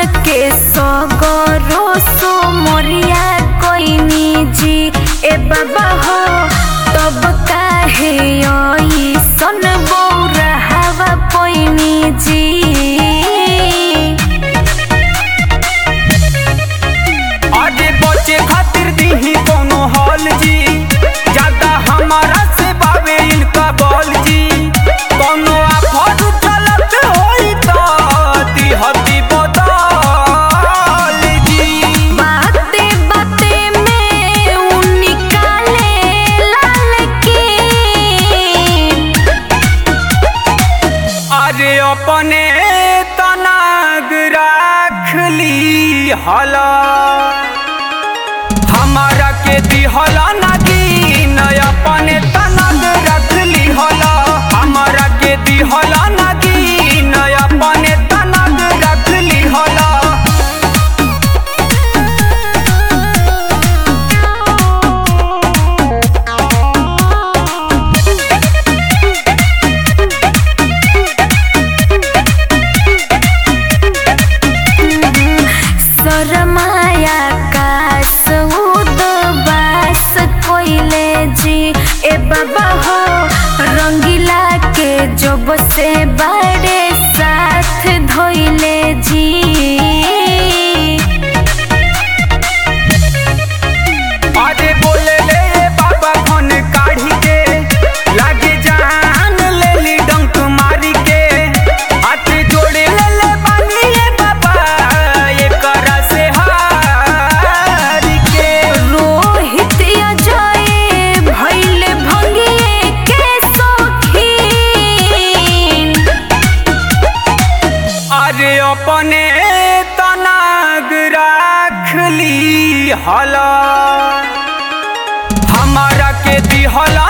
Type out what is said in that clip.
के सगरो सो मोरिया कोइनी जी ए बाबा हो तब काहे सन बौरा हवा पोइनी जी आगे बचे खातिर दीही कोनो हॉल जी ज्यादा हमारा से बावे इनका बॉल जी कोनो आफत चलत होई तो दिहती बदल जी बाते बाते में उ निकाले लाल की अरे अपने तनाग राख ली हला हमारा के दिहला नगी न अपने तनाग रख ली हला हमारा के दिहला नगी न अपने तनाग रख ली हला सरमाया कास उदबास कोइले जी ए बाबा हो रंगीला के जब से बड़े साथ धोइले जी अरे बोले ले बाबा कौन काढ़ी के लागे जान ले ली डंक मारी के हाथ जोड़े ले ले बानी ये बाबा ये करा से हार के रोहित अजय भइले भंगिए के शौकीन अरे अपने तनाग राख ली हला हमारा के दिहला